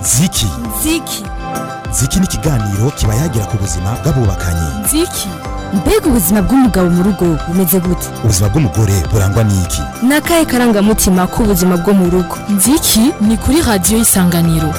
ziki ziki ziki ni ikiganiro kiba yagira ku buzima bw'abubakanye ziki mbega ubuzima bw'umugabo mu rugo bumeze gute ubuzima bw'umugore burangwa n'iki ni akahe karangamutima k'ubuzima bwo mu rugo nziki ni kuri radiyo y'isanganiro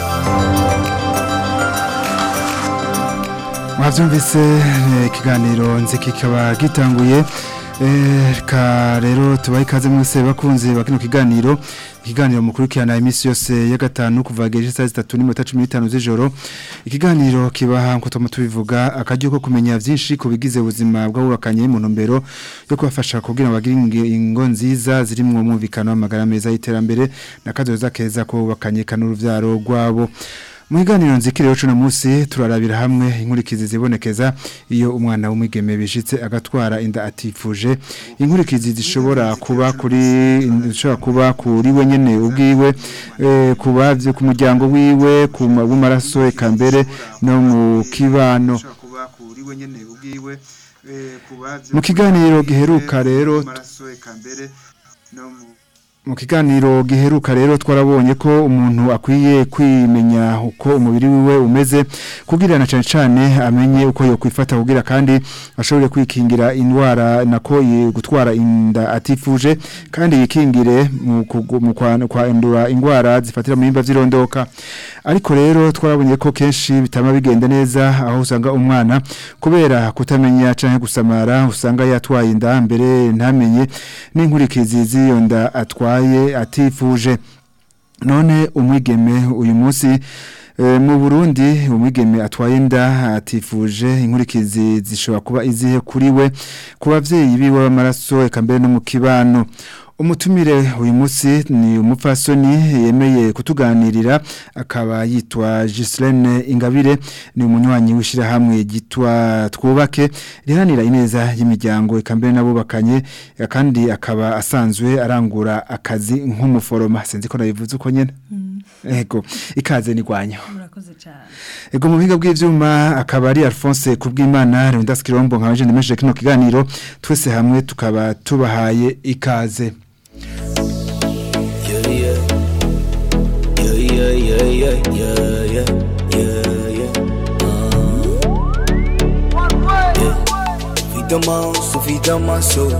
mwabyumvise eh, ikiganiro nzi kikaba gitanguye Eh, reka rero tubahe ikaze mwese bakunze bakino kiganiro ikiganiro mukurikirana iminsi yose ya gatanu kuva geje saa zitatu n'iminota cumi n'itanu z'ijoro ikiganiro kibaha nkuko tuma tubivuga akaryo ko kumenya byinshi ku bigize ubuzima bw'abubakanye mu ntumbero yo kubafasha kugira ngo bagire inge- ingo nziza ziri mu mwumvikano w'amagara meza y'iterambere n'akazoza keza ko bubakanye kanuruvyaro rwabo mu kiganiro nzikiriyo cuno munsi turarabira hamwe inkurikizi zibonekeza iyo umwana w'umwigeme bishitse agatwara inda atifuje inkurikizi zishobora kuba kuri zishobora kuba kuri we nyene ubwiwe eh, kuba vyo ku muryango wiwe ku ma- w'amaraso eka mbere no mu kibano mu kiganiro giheruka rero mu kiganiro giheruka rero twarabonye ko umuntu akwiye kwimenya uko umubiri wiwe umeze kugira na cyane cyane amenye uko yo kwifata kugira kandi ashobore kwikingira indwara nako yi- gutwara inda atifuje kandi yikingire mu kugu- mu kwa- kwandura indwara zifatira mu bimba by'irondoka ariko rero twarabonye ko kenshi bitama bigenda neza aho usanga umwana kubera kutamenya canke gusamara usanga yatwaye inda mbere ntamenye n'inkurikizi z'iyo nda atwaye atifuje none umwigeme uyu munsi eh, mu Burundi umwigeme atwaye inda atifuje inkurikizi zishobora kuba izihe kuri we ku bavyeyi biwe b'amaraso eka mbere no mu kibano umutumire uyu munsi ni umupfasoni yemeye kutuganirira akaba yitwa Gislaine Ingabire ni umunywanyi w'ishirahamwe gitwa twubake rihanira ineza y'imiryango eka mbere n'abubakanye kandi akaba asanzwe arangura akazi nk'umuforoma sinzi ko nabivuze uko nyene ego ikaze ni gwanyo murakoze cyane ego mu biga bw'ivyuma akaba ari Alphonse kubw'Imana Leonidas Kirombo nka jeune meshe kino kiganiro twese hamwe tukaba tubahaye ikaze Yeah, yeah. Yeah, yeah, yeah, yeah, yeah, yeah, yeah, yeah. Uh, yeah. Évidemment, suffisamment so.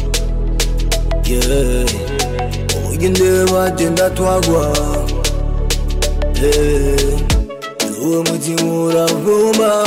Yeah. Ugende bagenda twagwa. Yeah. Uwo mutima uravuma.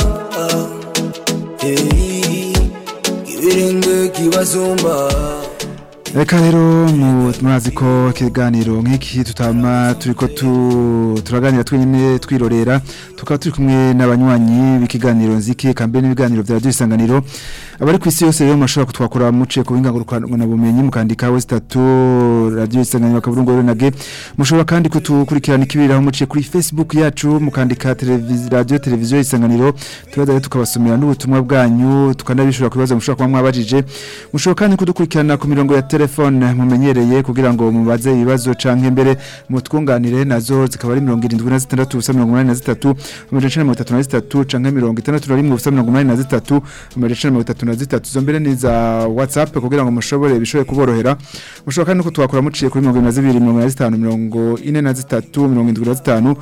Hey. Ibirenge kibasumba. Reka rero mu mwazi ko ikiganiro nk'iki tutama turiko tu turaganira twenyine twirorera tukaba turi kumwe n'abanywanyi b'ikiganiro nziki kambe n'ibiganiro vya radio isanganiro abari ku isi yose rero mashobora kutwakora muce ku bingaguruka na bumenyi mukandika we statu radio isanganiro kaburungu rero nage mushobora kandi kutukurikirana ikibiraho muce kuri Facebook yacu mukandika televiziyo radio televiziyo isanganiro tubaza rero tukabasomera n'ubutumwa bwanyu tukanabishura ku bibazo mushobora kuba mwabajije mushobora kandi kudukurikirana ku mirongo ya telefone mumenyereye kugira ngo mubaze ibibazo canke mbere mutwunganire nazo zikaba ari 76 ubusa 83 amajana 33 canke 61 ubusa 83 amajana 33 zo mbere ni za WhatsApp kugira ngo mushobore bishobore kuborohera mushobora kandi no kutwakura muciye kuri 22 25 43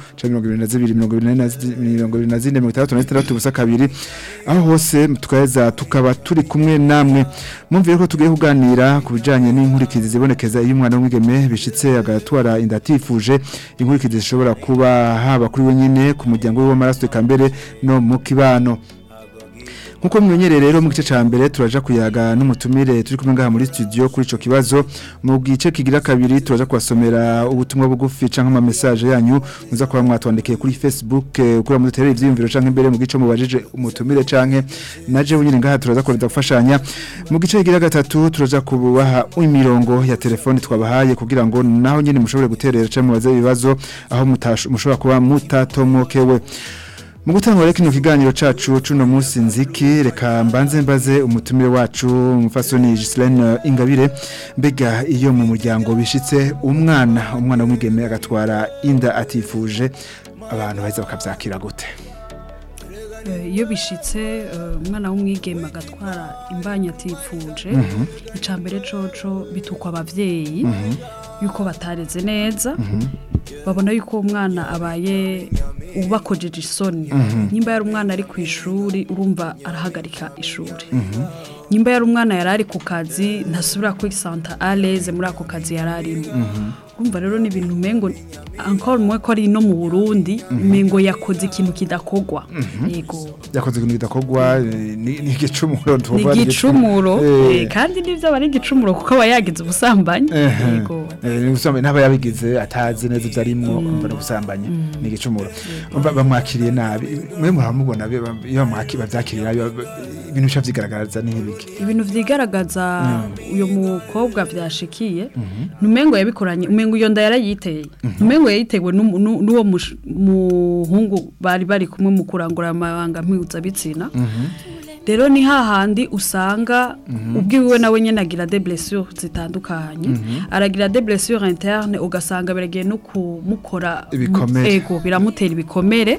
75 ubusa kabiri aho hose tukaheza tukaba turi kumwe namwe mwumvire ko tugiye kuganira ku bijanye n'inkurikizi zibonekeza iyo umwana w'umwigeme bishitse agatwara inda atifuje inkurikizi zishobora kuba haba kuri we nyine ku muryango we w'amaraso eka mbere no mu kibano nkuko mwimenyereye rero mu gice ca mbere turaja kuyaga n'umutumire turi kumwe ngaha muri studio kuri ico kibazo mu gice kigira kabiri turaja kubasomera ubutumwa bugufi canke ama message yanyu muza kuba mwatwandikiye kuri Facebook eh, kuri mudutere ivyiyumviro canke imbere mu gice mubajije umutumire canke naje bunyine ngaha turaza kureda gufashanya mu gice kigira gatatu turaja kubaha imirongo ya telefone twabahaye kugira ngo naho nyine mushobore guterera canke mubaze ibibazo aho mutasho- mushobora kuba mutatomokewe mu gutangura rero kino kiganiro cacu cuno munsi nziki reka mbanze mbaze umutumire wacu umufasoni Gislaine Ingabire mbega iyo mu muryango bishitse umwana umwana w'umwigeme agatwara inda atifuje abantu baheza bakavyakira gute Eh, iyo bishitse eh, umwana w'umwigeme agatwara imbanyi atifuje icya mbere coco bitukwa abavyeyi yuko batareze neza babona yuko umwana abaye ubakojeje isoni nimba yari umwana ari ku ishuri urumva arahagarika ishuri nimba yari umwana yari ari ku kazi ntasubira kwisanta aleze muri ako kazi yari arimo urumva rero ni ibintu umengo encore mwe ko ari no mu Burundi umengo yakoze ikintu kidakogwa yego yakoze ibintu bidakogwa eh, ni ni igicumuro ni tuvuga igicumuro Eh, eh, kandi nivyo aba ari igicumuro kuko aba yagize ubusambanyi Ehe. yego Eh, ni ubusambanyi n'aba yabigize atazi neza ibyo arimwo umva ni ubusambanyi ni igicumuro Umva bamwakiriye nabi mwe muramubona be- ba- iyo bamwaki- bavyakiriye nabi ba- ibintu bica vyigaragaza ni nk'ibiki ibintu vyigaragaza uyo mukobwa vyashikiye numengo yabikoranye umengo iyo nda yarayiteye numengo yayitewe n'umu- n'u- n'uwo mush- muhungu bari bari kumwe mu kurangura amabanga mpuzabitsina rero ni hahandi usanga ubwiwe nawe nyene agira des blessures zitandukanye aragira des blessures interne ugasanga biragiye no kumukora Ibikomere. ego biramutera ibikomere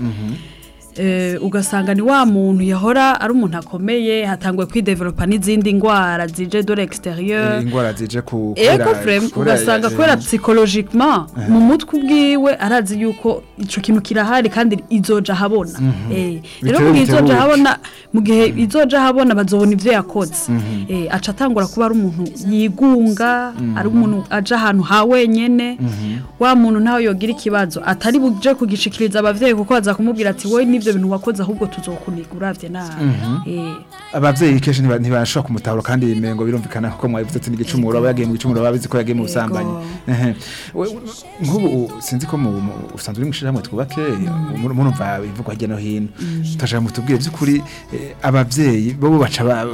Eh, ugasanga ni wa muntu yahora ari umuntu akomeye hatanguye kwidevelopa n'izindi ndwara zije de l'extérieur ingwara zije ku ego frame ugasanga kubera psychologiquement mu mutwe ubwiwe arazi yuko ico kintu kirahari kandi izoja habona eh rero Bitewe mu gihe izoja bitebuke. habona mu gihe izoja habona bazobona ivyo yakoze eh aca atangura kuba ari umuntu yigunga ari umuntu aja ahantu ha wenyene wa muntu ntawe yogira ikibazo atari buje kugishikiriza abavyeyi kuko baza kumubwira ati wowe n'ivyo bintu wakoze ahubwo tuzokuniga uravye nabi eh abavyeyi kenshi ntiba- ntibashobora kumutahura kandi imengo birumvikana kuko mwabivuze ati ni igicumuro aba yagiye mu gicumuro babizi ko yagiye mu busambanyi Ehe. We- we- nk'ubu u- sinzi ko mu- mu- usanzwe uri mwishirahamwe twubake mu- murumva ivugwa hirya no hino turashaka mutubwire by'ukuri eh, abavyeyi bo baca ba-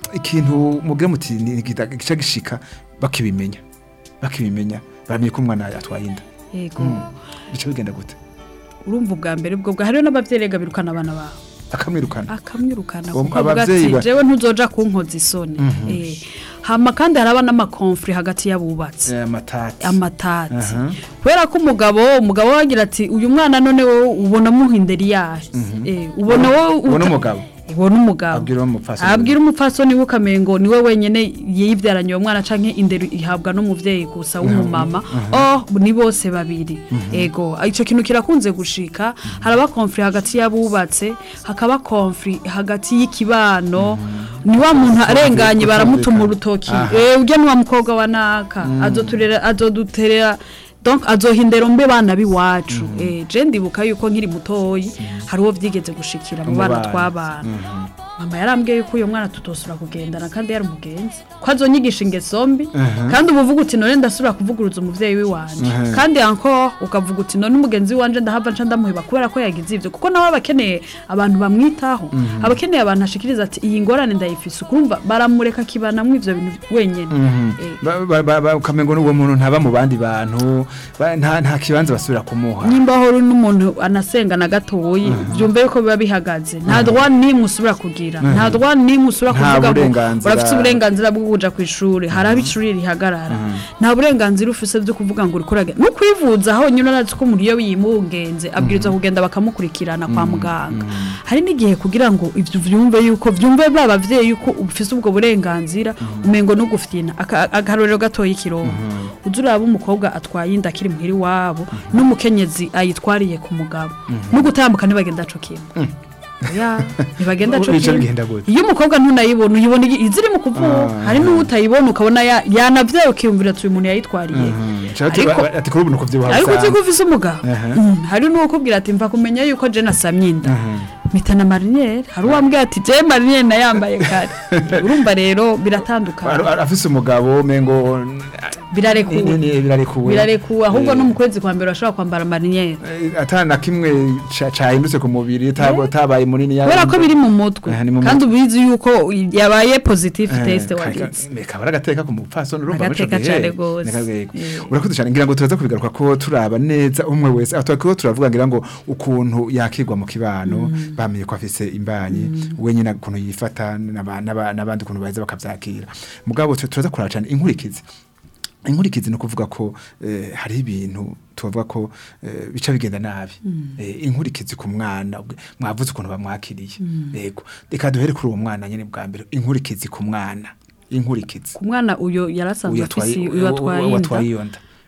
ikintu mubwira muti ni gita- gica gishika bakibimenya bakibimenya bamenye ko umwana atwaye inda yego bica bigenda gute urumva ubwa mbere ubwo bwa hariho n'abavyeyi rega birukana abana babo akamwirukana akamwirukana Uwo kuko avuga abavyeyi ati ba- jewe ntuzoja kunkoza isoni Eh, hama kandi haraba n'amakonfri hagati y'abubatsi Eh, amatati amatati Aha. kubera ko umugabo umugabo we agira ati uyu mwana none wowe ubona muhindera iyahe Eh, ubona wowe ubona uta- umugabo ubona umugabo abwira uwo mupfasoni abwira umupfasoni we ukamengo niwe wenyene yibyaranye uwo mwana canke indero ihabwa n'umuvyeyi gusa w'umumama oh ni bose babiri ego ico kintu kirakunze gushika haraba konfri hagati y'abubatse hakaba konfri hagati y'ikibano ni wa muntu arenganye baramutuma urutoki Aha. eh urya ni wa mukobwa wa naka azoturera azoduterera donc azohindera mbe bana biwacu eh je ndibuka yuko nkiri mutoyi hari uwo vyigeze gushikira mu Mu bana bana. tw'abana mama yarambwiye yuko uyo mwana tutosura kugendana kandi yari umugenzi ko azonyigisha ingeso mbi kandi uba uvuga uti none ndasubira kuvuguruza umuvyeyi w'iwanje kandi encore ukavuga uti none umugenzi w'iwanje ndahava nca ndamuheba kubera ko yagize ivyo kuko nawe aba akeneye abantu bamwitaho aba akeneye abantu ashikiriza ati iyi ngorane ndayifise ukurumva baramureka akibanamwo ivyo bintu wenyene Eh, Ba- ba- ba- ba- ukamengo n'uwo muntu ntaba mu bandi bantu ba- nta nta kibanza basubira kumuha nimba hori n'umuntu anasenga na gatoyi byumve yuko biba bihagaze nta droit nimwe usubira kugira nta droit nimwe usubira Nta kuvuga ngo burenganzira. urafite uburenganzira bwo kuja ku ishuri hari aho ishuri rihagarara nta burenganzira ufise byo kuvuga ngo uriko uragira no kwivuza aho nyine urazi ko umuntu iyo yimungenze abwirizwa kugenda bakamukurikirana kwa muganga hari n'igihe kugira ngo ivyo vyumve yuko vyumve ba bavyeyi yuko ufise ubwo burenganzira umengo no gufyina Aka- akarorero gatoyi ikirongo uza uraba umukobwa atwaye inda akiri muhiri wabo n'umukenyezi ayitwariye ku mugabo no gutambuka ntibagenda co kimwe ya ntibagenda co Bica kimwe bigenda gute? iyo umukobwa ntunayibona uyibona igi- iziri mu kuvuka Ah. hari n'uwo utayibona ukabona ya- yanavyaye ukiyumvira ati uyu muntu yayitwariye Ati Ariko- ba- ati kuri ubu nukuvyibuha ariko uzi ko bisanzwe. ufise umugabo Aha. Mm, hari n'uwo kubwira ati mva kumenya yuko je nasamye inda mpita na marinere hari uwambwira ati je marinere nayambaye kare urumva rero Ar- biratandukanye ar- afise umugabo mengo birarekuwe ni- ni- birarekuwe birarekuwe ahubwo Eh, no mu kwezi kwa mbere bashobora kwambara marinere eh, atana kimwe ca- cahindutse ku mubiri tabo- tabaye munini kubera ko biri mu mutwe Aha, ni mu kandi ubizi yuko yabaye positive test wagize kabara agateka ku mupfasoni urumva Agateka muri ico gihe. cane gose. Ni akagego. Eh. urakoze cyane ngira ngo turaza kubigaruka ko turaba neza umwe wese aho turiko turavuga ngira ngo ukuntu yakirwa mu kibano bamenye ko afise imbanyi we nyine ukuntu yifata n'aba- n'aba- n'abandi ukuntu baheza bakavyakira mugabo tu- turaza kuraba cyane inkurikizi inkurikizi ni ukuvuga ko eh, hariho ibintu tubavuga ko eh, bica bigenda nabi eh, inkurikizi ku mwana ubwe- mwavuze ukuntu bamwakiriye yego reka duhere kuri uwo mwana nyine bwa mbere inkurikizi ku mwana inkurikizi ku mwana uyo yarasanzwe uyu afise atwaye uyu atwaye uyu atwaye inda iyo nda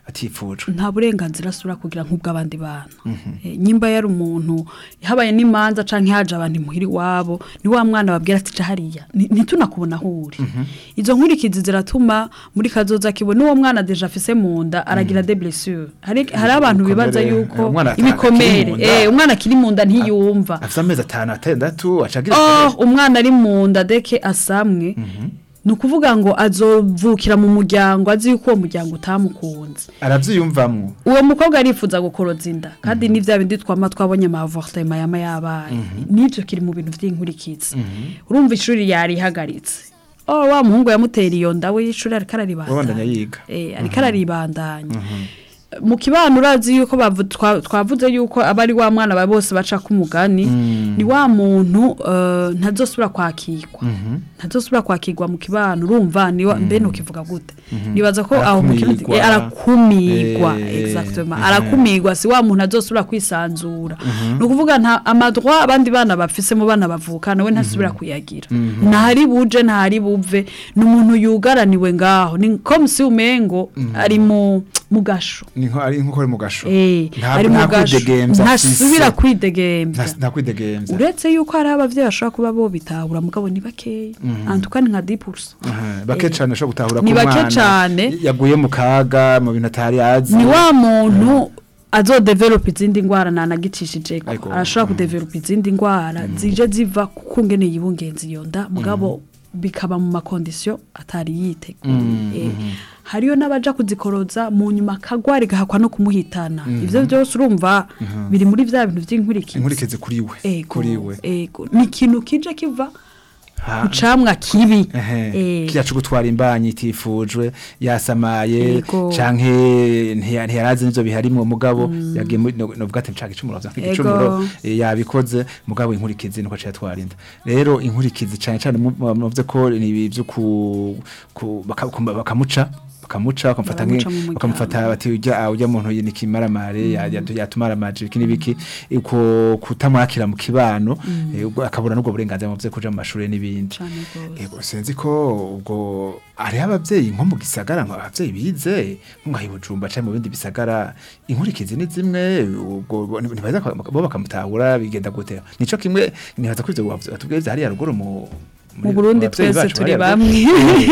atifujwe nta burenganzira asubira kugira nk'ubw'abandi bana Eh, nyimba yari umuntu habaye n'imanza canke haje abantu imuhira iwabo ni wa mwana babwira ati ca hariya ni- ntitunakubona aho uri izo nkurikizi ziratuma muri kazoza kibona uwo mwana deja afise mu nda aragira des blessures hari hari abantu bibaza Ibikomere, yuko eh, umwana ata- ibikomere akiri mu nda. eh umwana akiri mu nda ntiyumva afite amezi atanu atandatu acagira oh umwana ari mu nda deke asamwe ni ukuvuga ngo azovukira mu muryango azi yuko uwo muryango utamukunze aravyiyumvamwo uwo mukobwa arifuza gukoroza inda kandi ni bya bindi twama twabonye amavortema yama yabaye n'ibyo kiri mu bintu by'inkurikizi urumva ishuri yarihagaritse oh wa muhungu yamutera iyo nda we y'ishuri ariko wabandanya araribandanya yiga eh ariko araribandanya mu kibano urazi yuko bavu- twa- twavuze yuko aba ari wa mwana ba bose baca ku mugani ni wa muntu eh, ntazosubira kwakirwa ntazosubira kwakirwa mu kibano urumva ni wa mbe nukivuga gute nibaza ko aho mu kirundi Arakumirwa. eh, arakumirwa Eh, exactement eh. arakumirwa si wa muntu azosubira kwisanzura ni ukuvuga nta amadroit abandi bana bafise mu bana bavukana we ntasubira kuyagira ntahari buje ntahari buve ni umuntu yugaraniwe ngaho ni comme si umengo ari mu mu gasho ni nko ari nko ari mu gasho Eh, Nta- ari mu nta gasho kwidegemvya ntasubira afise. kwidegemvya Nta- nta kwidegemvya uretse yuko hari abavyeyi bashobora kuba bo bitahura mugabo ni bakeya antuka ni nka 10% Aha, bake cane ashobora gutahura Ni ko bake umwana cane. yaguye mu kaga mu bintu atari azi ni wa muntu azodevelopa izindi ngwara nanagicishijeko Ariko, arashobora kudevelopa izindi ngwara zije ziva kuko ngene yibungenza iyo nda mugabo bikaba mu makondisiyo atari yiteguye Eh, hariyo n'abaja kuzikoroza mu nyuma akagwara igahakwa no kumuhitana ivyo byose urumva biri muri vya bintu vy'inkurikizi inkurikizi kuri we Ego, kuri we ego ni ikintu kije kiva Ha- ku camwa kibi Ehe, Eh, kiriya co gutwara imbanyi itifujwe yasamaye Ego. canke ntiya- ntiyarazi n'ivyo biharimwo mugabo yagiye muri no- novuga ati nshaka icumuro vya Ego. igicumuro eh, yabikoze mugabo inkurikizi nuko aciye atwara inda rero inkurikizi cane cane mu- mu- muvuze ko ni ibi vyo ku ku- baka- ku- bakamuca bakamuca bakamufata Baramuca nki- mu muryango. bakamufata bati ujya ujya muntu ni kimaramare ya- ya- yatumaramaje iki nibiki uko kutamwakira mu kibano eh, ubwo akabura n'ubwo burenganzira mu vyo kuja mu mashuri n'ibindi cane gose. Ego sinzi ko ubwo ari abavyeyi nko mu gisagara nko abavyeyi bize nko i Bujumbura canke mu bindi bisagara inkurikizi ni zimwe ubwo bo- ntibaza ko- bo bakamutahura bigenda gute nico kimwe nibaza ko ivyo watubwiye vyari haruguru mu mu Burundi twese turi bamwe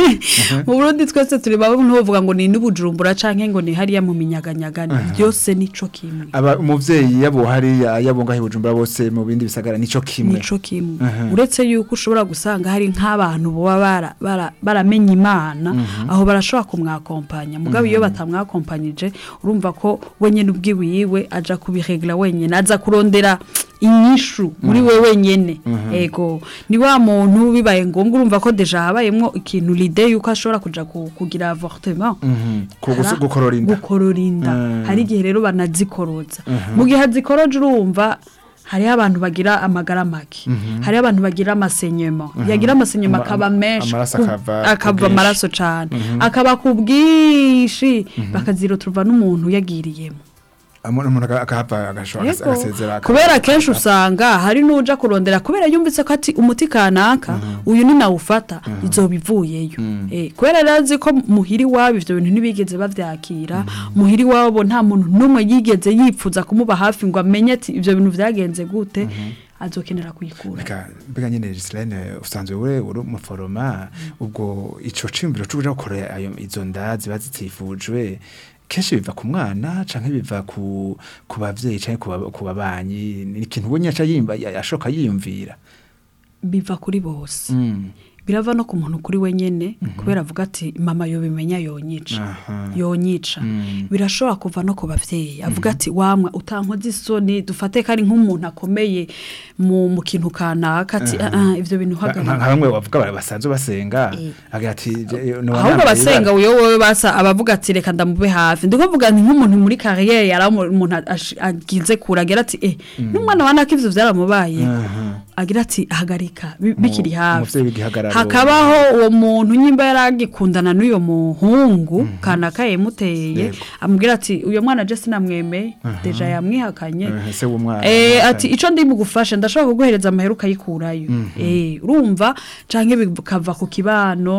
mu Burundi twese turi bamwe ntuvuga ngo ni n'ubujumbura canke ngo ni hariya mu minyaganyaga byose nico kimwe aba umuvyeyi yabo hari yabo ngaho i Bujumbura bose mu bindi bisagara nico kimwe nico kimwe Mhm. uretse yuko ushobora gusanga hari nk'abantu boba bara- bara- baramenye imana aho barashobora kumwakompanya mugabo iyo batamwakompanyije urumva ko wenyene ubwiwiwe aja kubiregla wenyene aza kurondera inyishu muri we wenyene ego ni wa muntu bibaye ngombwa urumva ko deja habayemwo ikintu lide yuko ashobora kuja ku- kugira avortement Mhm. Ku gusu- Hara- gukorora inda gukorora inda Mm. hari igihe rero banazikoroza mu gihe azikoroje urumva hariho abantu bagira amagara make hariho abantu bagira amasenyema yagira amasenyema Ama- akaba ama- menshi amaraso ku- akava ku akava bwinshi. amaraso cyane akaba ku bwinshi bakaziroturwa n'umuntu yagiriyemo Amo- umuntu aga- akahava agashobora Yego. agasezera aka- kubera kenshi usanga hari n'uja kurondera kubera yumvise ko ati umuti kanaka uyu ni nawufata izoba ivuyeyo Eh, kubera rero azi ko muhiri wabo ivyo bintu ntibigeze bavyakira muhiri wabo nta muntu n'umwe yigeze yipfuza kumuba hafi ngo amenye ati ivyo bintu vyagenze gute azokenera kuyikura Mbega mbega nyene Gislaine usanzwe uri uri umuforoma ubwo ico cimbiro cyo kuja gukora ayo izo nda ziba zitifujwe kenshi biva ku mwana canke biva ku ku bavyeyi canke ku ba- ku babanyi ni ikintu ubonye aca yimba ashoka yiyumvira biva kuri bose Mm. birava no ku muntu kuri wenyene kubera avuga ati mama yo bimenya yonyica Aha. yonyica Mm. birashobora kuva no ku bavyeyi avuga ati wamwe utankoze isoni dufate ko ari nk'umuntu akomeye mu mu kintu kanaka ati "Ah, ah, ivyo bintu Nka- nka hagarara bamwe bavuga bari basanzwe basenga Eh. agira ati je- no ahubwo wanambaye abasenga ibara. uyo wowe basa abavuga ati reka ndamube hafi ndiko mvuga nti nk'umuntu muri kariyeri yari umuntu ash- agize kure agira ati eh n'umwana wa naka ivyo vyaramubaye Aha. agira ati hagarika bi- bikiri hafi umuvyeyi w'igihagararo. hakabaho uwo muntu nyimba yaragikundana n'uyo muhungu kanaka yamuteye Yego. amubwira ati uyo mwana je sinamwemeye deja yamwihakanye Eh, se w'umwana Eh, ati ico ndi mugufasha ndashobora kuguhereza amahera ukayikurayo eh urumva canke bikava ku kibano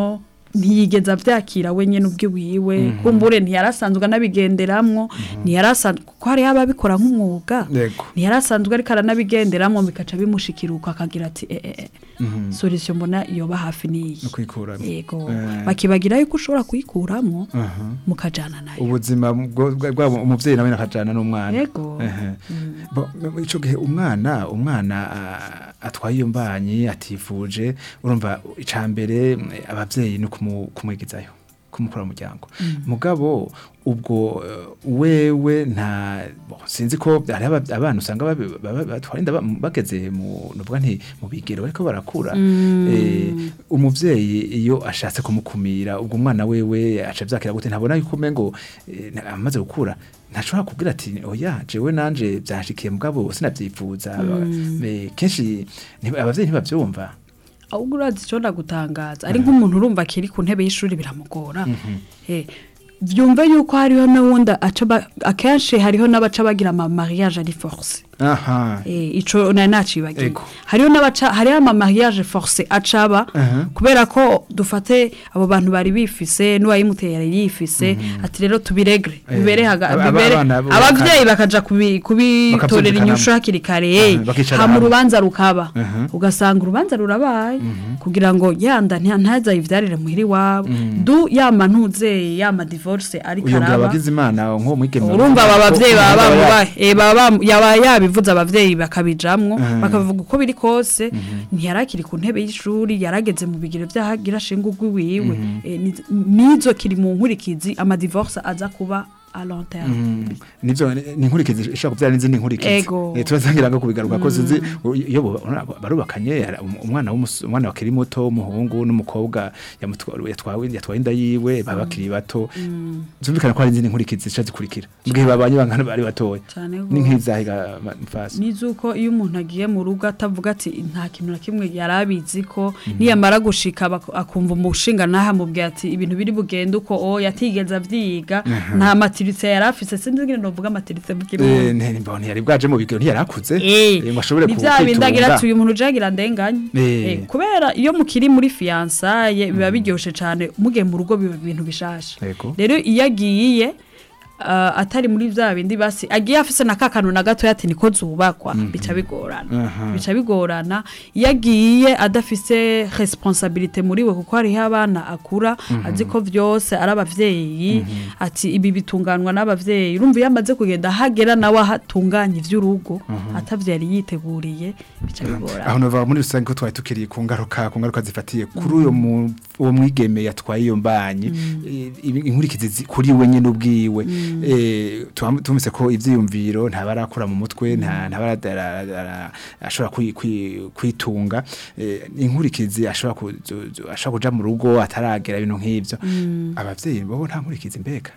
ntiyigeze abyakira we nyine ubwe wiwe kumbure ntiyarasanzwe anabigenderamwo ntiyarasanzwe kuko hariho ababikora nk'umwuga Yego. ntiyarasanzwe ariko aranabigenderamwo bikaca bimushikiruka akagira ati eh, eh, eh, solution mbona yoba hafi niyi no kwikuramo yego Eh. bakibagira yuko ushobora kuyikuramwo Aha. mukajana nayo ubuzima bwo- bwa- bwabo umuvyeyi nawe nakajana n'umwana Yego. Ehe. Bo- bo- ico gihe umwana umwana ah, atwaye iyo mbanyi atifuje urumva icambere abavyeyi ni kumu- kumwigizayo kumukura mu muryango mugabo ubwo eh, wewe nta bo, sinzi ko hari aba- abana usanga babi- baba- batwara inda ba- bageze mu nuvuga nti mu bigero bariko barakura eh, umuvyeyi iyo ashatse kumukumira ubwo umwana wewe aca vyakira gute ntabona yuko umengo eh, na- amaze gukura ntashobora kubwira ati oya jewe nanje byashikiye mugabo sinavyifuza Eh, kenshi nti- abavyeyi ntibavyumva ahubwo urazi icyo ndagutangaza ari nk'umuntu urumva akiri ku ntebe y'ishuri biramugora Eh, byumve yuko hariho n'uwundi aca ba- akenshi hariho n'abaca bagira ama mariage ari force aha Eh, ico nari nacibagiye Ego. hariho n'abaca hariho ama mariage force acaba Aha. kubera ko dufate abo bantu bari bifise n'uwayimuteye yari yifise ati rero tubiregre Eh, bibere haga aba- bibere abana bo abavyeyi bakaja kubi- kubitorera Bakavyumvikanamo. inyishu hakiri kare Aha, bakicara hama hamwe. urubanza rukaba Aha. ugasanga urubanza rurabaye kugira ngo yanda nta- ntaza yivyarire muhiri wabo du yama ntuzeye yama divorce ariko uyongera araba abagize imana nko mwigeme urumva aba bavyeyi Ko- baba ko- bamubaye eh, baba bam- yaba yabivuze abavyeyi bakabijamwo Mhm. bakavuga uko biri kose ntiyarakiri ku ntebe y'ishuri yarageze mu bigero vy'ahagira shinga ugwiwiwe Eh, ni- nizo kiri mu nkurikizi ama divorce aza kuba a long terme Mhm. nivyo ni ni inkurikizi ishobora kuvyara n'izindi nkurikizi Ego. Eh, turazangira ngo kubigaruka ko sinzi u- iyo bo- urabona, barubakanye hari um- umwana w'umus- umwana wakiri muto w'umuhungu n'umukobwa yamutwa- yatwawe yatwaye inda yiwe baba bakiri bato zumvikana ko hari izindi nkurikizi zica zikurikira mu gihe babanye bangana bari batoya Cane ni gose. nk'izahiga mfasi nizuko iyo umuntu agiye mu rugo atavuga ati nta kintu na kimwe yari abizi ko niyamara gushika bak- akumva umushinga naha mubwira ati ibintu biri bugende uko o yatigeze avyiga nta matiritse yari afise sinzi ngene novuga matiritse mu Eh, kirundi ne- mbona ntiyari bwaje mu bigero ntiyarakuze Eh, ngo ashobore ni ku- bya bindi agira kwitunga. ati uyu muntu ujagira ndenganye Eh. Eh, kubera iyo mukiri muri fiyansaye biba biryoshe cyane mugiye mu rugo biba ibintu bishasha Yego. rero iyo agiye ah, atari muri bya bindi basi agiye afise na kakanu na gatoya ati niko zubakwa bica bigorana Aha. bica bigorana iyo agiye adafise responsabilité muri we kuko hariho abana akura azi ko vyose ari abavyeyi ati ibi bitunganwa n'abavyeyi urumva iyo amaze kugenda hagera nawe ahatunganya ivy'urugo atavyari yiteguriye bica bigorana aho nova muri rusange ko twari tukiri ku ngaruka ku ngaruka zifatiye kuri uyo mu- uwo mwigeme yatwaye iyo mbanyi eh, ibi- inkurikizi zi- kuri we nyene ubwiwe eh, tuam- tumvise ko ivyiyumviro ntabarakura mu mutwe nta ntabara ashobora kwi- kwi- kwitunga eh, inkurikizi ashobora ku- zu- zu- ashobora kuja mu rugo ataragera ibintu nk'ivyo abavyeyi bobo nta nkurikizi mbega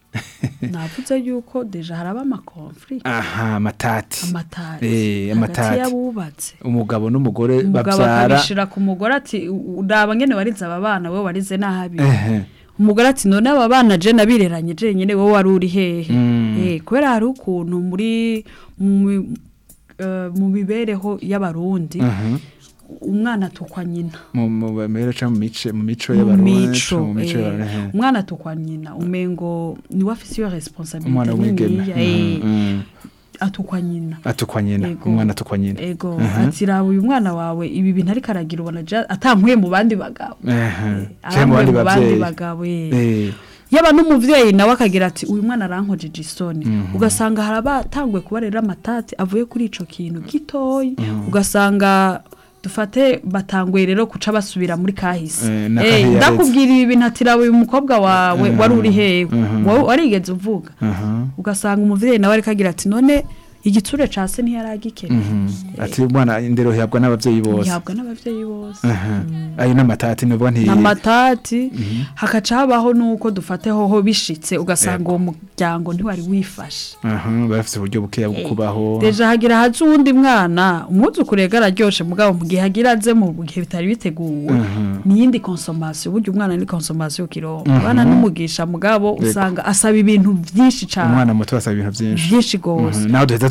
navuze yuko deja haraba amakonfli aha matati amatari Eh, hagati amatati. y'abubatse umugabo n'umugore umugabo bavyara akabishira ku mugore ati uraba ngene warize aba bana we warize nahabi ehe umugore ati none aba bana je nabireranye je nyene wowe wari uri hehe Mm. eh kubera hari ukuntu muri mu eh, mu mibereho y'abarundi Mhm. umwana atukwa nyina mu mu bamere ca mu mice mu mico mu y'abarundi mico mu mico eh, y'abarundi umwana atukwa nyina umengo niwe afise iyo responsabilité umwana w'umwigeme niniya, eh, Mhm, mhm. atukwa nyina atukwa nyina Ego. umwana atukwa nyina ego ati raba uyu mwana wawe ibi bintu ariko aragira ubona ja- atankuye mu bandi bagabo ehe canke mu arankuye bandi mu bandi bavyeyi bagabo eh. eh yaba n'umuvyeyi nawe akagira ati uyu mwana arankojeje isoni ugasanga hari abatanguye kubarera amatati avuye kuri ico kintu gitoyi ugasanga dufate batanguye rero kuca basubira muri kahise Eh, na Eh, kahiyaretse. ndakubwira ibi bintu ati raba uyu mukobwa wawe wari uri hehe wowe warigeze uvuga aha ugasanga umuvyeyi nawe ariko agira ati none igitsure ca se ntiyaragikeneye mhm. ati umwana indero ihabwa n'abavyeyi bose ntihabwa n'abavyeyi bose aha ayo n'amatati nuvuga nti amatati hakaca habaho nuko dufate hoho bishitse ugasanga uwo muryango ntiwari wifashe aha barafise uburyo bukeya bwo kubaho deja hagira haza uwundi mwana umwuzukuru yega araryoshe mugabo mu gihe hagira aze mu gihe bitari biteguwe niyindi consommation burya umwana ni consommation kirongo abana n'umugisha mugabo usanga asaba ibintu vyinshi cane umwana muto asaba ibintu vyinshi vyinshi gose Mhm, naho duheza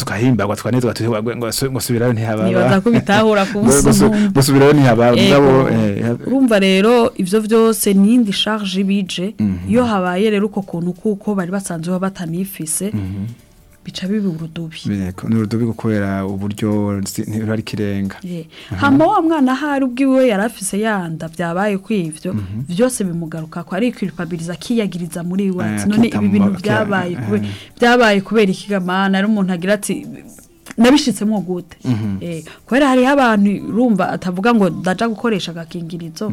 tukahimbagwa twanezwa tuti ngo ngo ngo subirayo ntihaba nibaza ko bitahura ku buso gusubirayo ntihaba mugabo eh, urumva rero ivyo vyose nindi charge bije iyo habaye rero uko kuntu kuko bari basanzwe batanifise bica bibi urudubi Yego, ni urudobi kubera uburyo si- ntibari kirenga Eh, hama wa mwana hari ubwiwe yari afise yanda byabaye kwivyo vyose bimugaruka ko ari kwirpabiliza akiyagiriza muri we ati Eh, none akita ibi mu bintu ma- byabaye eh, kube byabaye kubera ikigamana ari umuntu agira ati nabishitsemo gute eh kubera hariho abantu urumva atavuga ngo ndaja gukoresha agakingirizo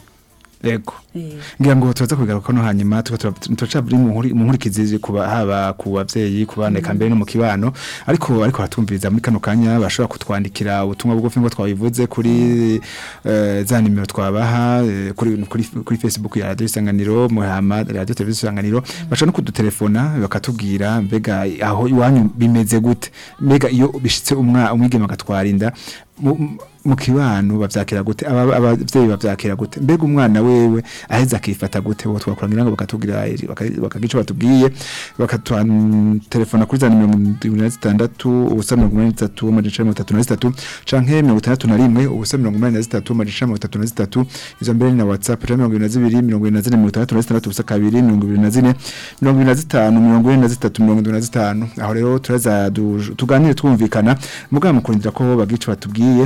yego eh ngira ngo tuza kubigaruka no hanyuma tuca buri mu nkuri- mu nkurikizi kuba haba ku bavyeyi ku bana eka mbere no mu kibano ariko ariko hatumviriza muri kano kanya bashobora kutwandikira ubutumwa bugufi ngo twabivuze kuri eh, za nimero twabaha eh, kuri kuri kuri Facebook ya Radio Isanganiro muhama Radio Televiziyo Isanganiro bashobora no kudutelefona bakatubwira mbega aho iwanyu bimeze gute mbega iyo bishitse umwa umwigema agatwara inda mu- mu kibano bavyakira gute aba- abavyeyi bavyakira gute mbega umwana wewe aheza akifata gute bo twakurangira ngo bakatubwira iri- baka- bakagica batubwiye bakatwatelefona kuri za nimero mirongo zitandatu ubusa mirongo umunani n'itatu amajana icenda mirongo itatu na zitatu canke mirongo itandatu na rimwe ubusa mirongo umunani na zitatu amajana icenda mirongo itatu na zitatu izo mbere ni na whatsapp canke mirongo ibiri na zibiri mirongo ibiri na zine mirongo itandatu na zitandatu ubusa kabiri mirongo ibiri na zine mirongo ibiri na zitanu mirongo ine na zitatu mirongo indwi na zitanu aho rero turaza du- tuganire twumvikana mugabo mukurindira ko bagica batubwiye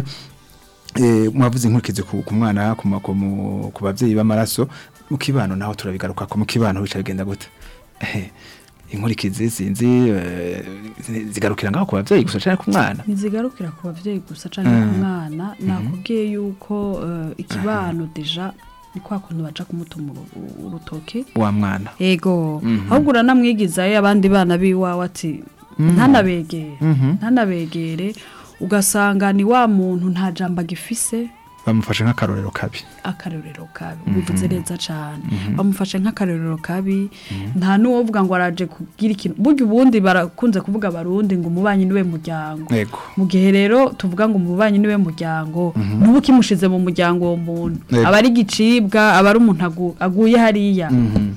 eh mwavuze inkurikizi ku ku mwana ku ma- ku mu- ku bavyeyi b'amaraso mu kibano naho turabigaruka ko mu kibano bica bigenda gute Eh, inkurikizi sinzi eh, zigarukira ngaho ku bavyeyi gusa canke ku mwana ntizigarukira ku bavyeyi gusa canke ku mwana nakubwiye yuko eh, ikibano deja ni kwa kuntu baja kumutuma uru- urutoke wa mwana ego ahubwo uranamwigizayo abandi bana biwawe ati ntanabegere ntanabegere ugasanga ni wa muntu nta jambo agifise bamufashe nk'akarorero kabi akarorero kabi bivuze neza cyane bamufashe nk'akarorero kabi nta n'uwovuga ngo araje kugira ikintu burya ubundi barakunze kuvuga abarundi ngo umubanyi niwe muryango yego mu gihe rero tuvuga ngo umubanyi niwe muryango ntuba ukimushize mu muryango uwo muntu Yego. aba ari igicibwa aba ari umuntu agu- aguye hariya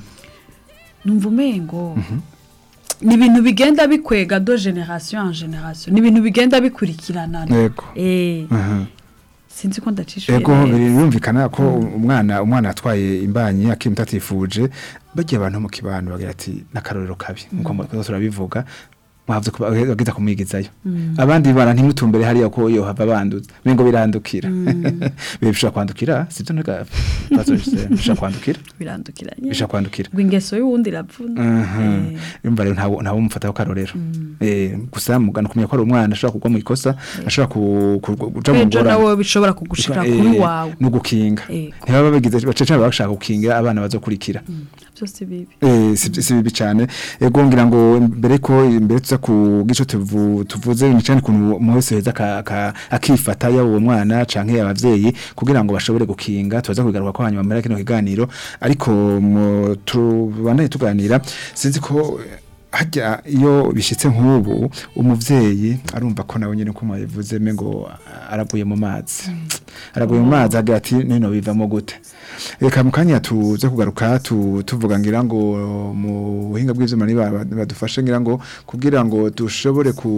numva umengo ni ibintu bigenda bikwega do generation en generation ni ibintu bigenda bikurikirana yego eh Aha. sinzi ko ndacishuye Ego neza. birumvikana ko umwana umwana atwaye imbanyi akimuta atifuje bagiye abantu mu kibano bagira ati nakarorero kabi nkuko mm. turabivuga mwavuze ko bagiza kumwigizayo abandi bana ntimutumbere hariya ko yo hava banduza bingo birandukira bishobora kwandukira sivyo nega bazo bishobora kwandukira birandukiranye bishobora kwandukira ngo ingeso y'uwundi iravuna Aha. Eh, Urumva rero ntawo ntawo mufataho karorero eh gusa mugana kumenya ko ari umwana ashobora kugwa mu ikosa ashobora ku- ku- kuja mu ejo ngorane nawe bishobora kugushira Eh, kuri wawe no gukinga Ego. ntibaba bagize bacece bashaka gukinga abana bazokurikira byose bibi eh si si bibi cyane ego ngira ngo mbere ko mbere tuza ku gico tuvu tuvuze ni cyane kuntu umuntu wese heza aka- aka- akifata ya uwo mwana canke abavyeyi kugira ngo bashobore gukinga tuza kugaruka ko hanyuma muri kino kiganiro ariko mu- tubandanye tuganira sinzi ko hajya iyo bishitse nk'ubu umuvyeyi arumva ko nawe nyene ko mwabivuze me ngo araguye mu mazi araguye mu mazi agira ati nino bivamo gute reka mu kanya tuze kugaruka tu, tuvuga ngira ngo mu buhinga bw'ivyuma ni ba- badufashe ngira ngo kugira ngo dushobore ku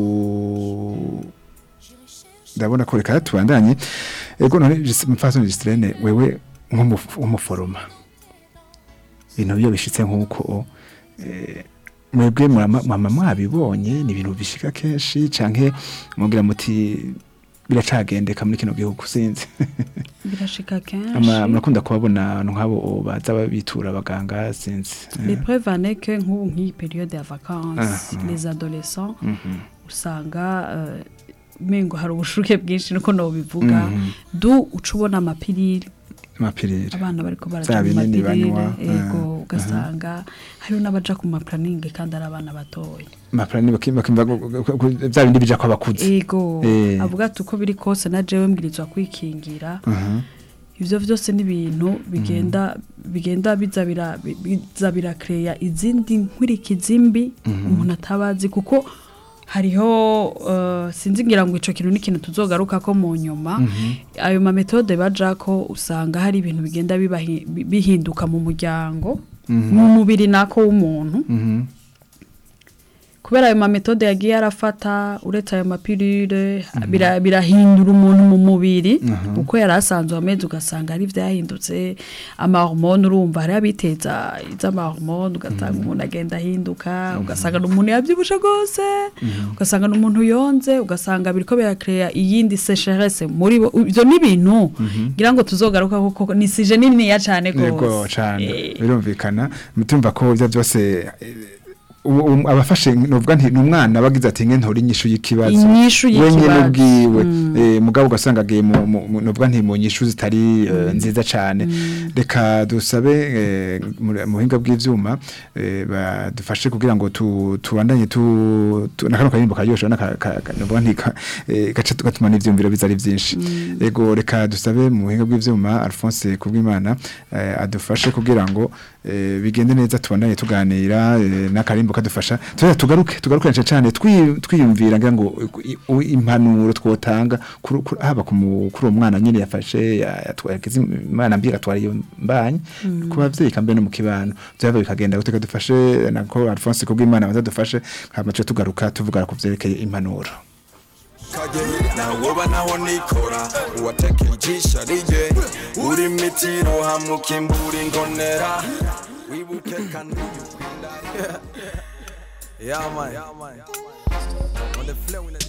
ndabona ko reka tubandanye ego none mfaso Gistrene wewe nk'umuforoma ibintu byo bishitse nk'uko eh, mwebwe murama- mwama mwabibonye ni ibintu bishika kenshi canke mugira muti biracagendeka muri kino gihugu sinzi birashika Ama- kenshi murakunda kubabona abantu nk'abo baza babitura abaganga sinzi les preuves en est que nk'ubu nk'iyi période ya vacances Ah, les adolescents Mhm. usanga eh, mengo hari ubushuke bwinshi niko nobivuga Mhm. du uca ubona amapiriri amapiriri abana bariko Za baraja mu binini mapiriri banywa, ego ah, ugasanga hariho n'abaja ku maplaningi kandi ari abana batoya amapiriri bakimba bakimba gu- gu- gu- vya bindi bija ko abakuze ego Eh. avuga ati uko biri kose na jewe mbwirizwa kwikingira Mhm. ivyo vyose ni ibintu bigenda bigenda biza bira bi- biza birakereya izindi nkurikizi mbi umuntu atabazi kuko hariho uh, sinzi ngira ngo ico kintu n'ikintu tuzogaruka ko mu nyuma ayo ma metode bajako usanga hari ibintu bigenda bibahi- bi- bihinduka mu muryango mu mubiri nako w'umuntu Mhm. kubera ayo mametode yagiye arafata uretse ayo mapirire bira- birahindura umuntu mu mubiri uko yari asanzwe ameze ugasanga ari vyahindutse amahormone urumva hari abiteza iz'amahormone ugasanga umuntu agenda ahinduka ugasanga n'umuntu yavyibushe gose ugasanga n'umuntu yonze ugasanga biriko birakrea iyindi sécheresse muri bo ivyo ni ibintu ngira ngo tuzogaruka kuko ni sije niniya cane yego gose cyane Eh, birumvikana mutumva ko ibyo byose eh, ubu- ubu abafashe nuvuga nti numwana bagize ati nge ntori inyishu y'ikibazo Inyishu wenyine y'ikibazo. ubwiwe eh, mugabo ugasanga agiye mu mu- mu- nuvuga nti mu nyishu zitari eh, nziza cyane reka dusabe eh, mu mu buhinga bw'ivyuma eh, badufashe kugira ngo tu- tubandanye tu tu- na kano karirimbo karyoshe naka nuvuga nti ka- eh, gace tugatuma n'ivyumviro biza ari byinshi ego reka dusabe mu buhinga bw'ivyuma Alphonse kubwimana eh, adufashe kugira ngo eh, bigende neza tubandanye tuganira eh, n'akarimbo kadufasha tuza tugaruke tugaruke cyane cyane twi- twiyumvira ngira ngo i- i- impanuro twotanga kuri- kuri- haba ku mu- kuri uwo mwana nyene yafashe ya- yatwaye imana mbira atwara iyo mbanye ku bavyeyi kambe no mu kibano byaba bikagenda guteka dufashe nako Alphonse kubwimana bazadufashe hama tuce tugaruka tuvuga ku vyerekeye impanuro kageni nawoba naho nikora uwatekeye ijisho rije uri mitiro hamukimbura ingonera wibuke kandi ukunda yeah man on the flow in the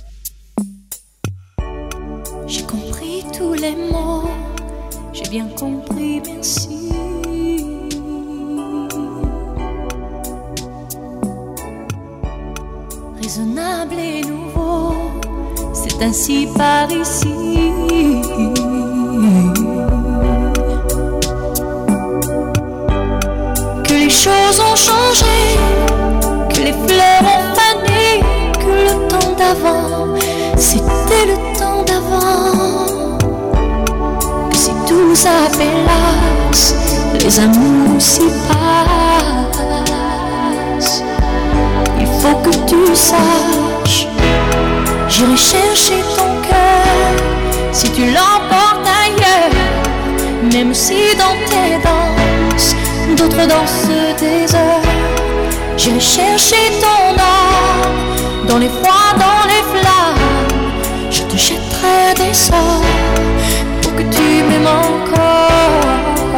J'ai compris tous les mots, j'ai bien compris, merci. Raisonnable et nouveau, c'est ainsi par ici. Que les choses ont changé, que les fleurs ont fané, que le temps d'avant, c'était le temps d'avant. Que si tout s'appelasse, les amours s'y passent. Il faut que tu saches, j'irai chercher ton cœur si tu l'emportes ailleurs, même si dans tes danses, d'autres dansent des heures. J'irai chercher ton âme dans les froids, dans les flammes. Je te jetterai des sorts pour que tu m'aimes encore.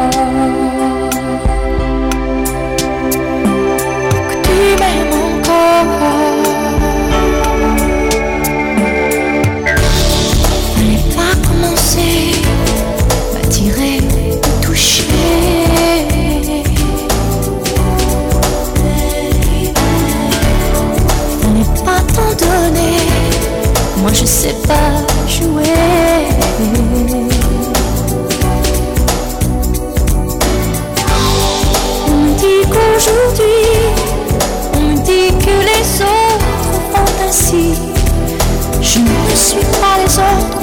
Pour que tu m'aimes encore. Fallait pas commencer, m'attirer, me toucher. Fallait pas t'en donner, moi je sais pas jouer. On me dit qu'aujourd'hui, on me dit que les autres font ainsi. Je ne suis pas les autres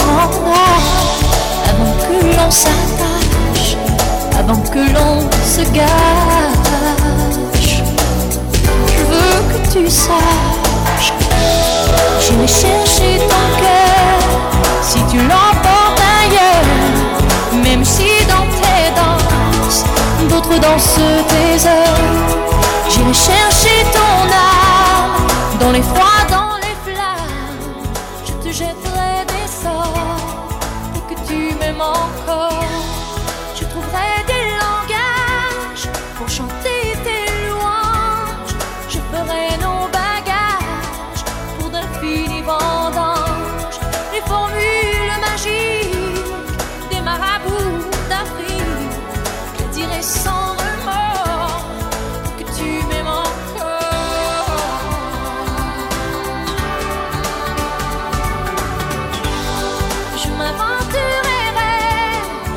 avant que l'on s'attache, avant que l'on se gâche. Je veux que tu saches, j'irai chercher ton cœur si tu l'emportes ailleurs, même si dans tes danses, d'autres dansent tes heures. J'irai chercher ton âme dans les froids, dans les flammes. Je te jetterai des sorts pour que tu m'aimes encore. Je trouverai des langages pour chanter tes louanges. Je ferai nos bagages pour d'infinis vendanges. Les formules magiques des marabouts d'Afrique. Je les dirai sans remords pour que tu m'aimes encore. Je m'aventurerai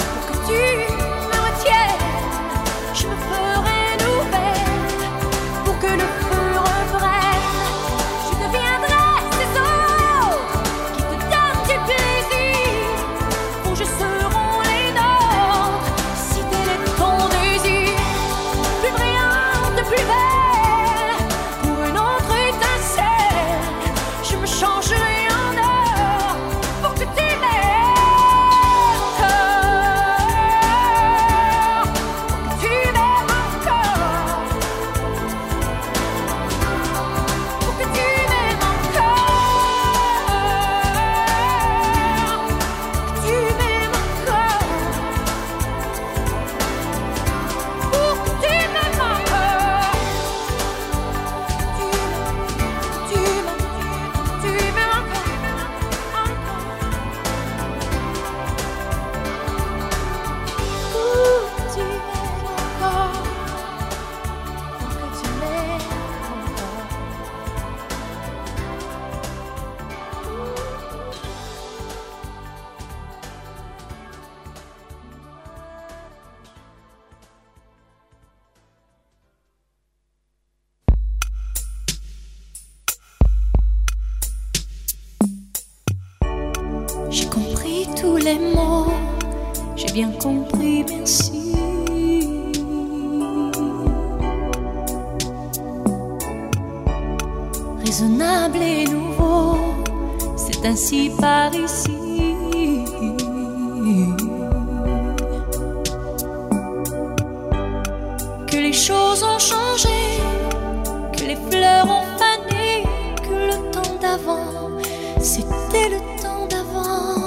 J'ai compris tous les mots, j'ai bien compris, merci. Raisonnable et nouveau, c'est ainsi par ici. Que les choses ont changé, que les fleurs ont fané, que le temps d'avant, c'était le temps d'avant.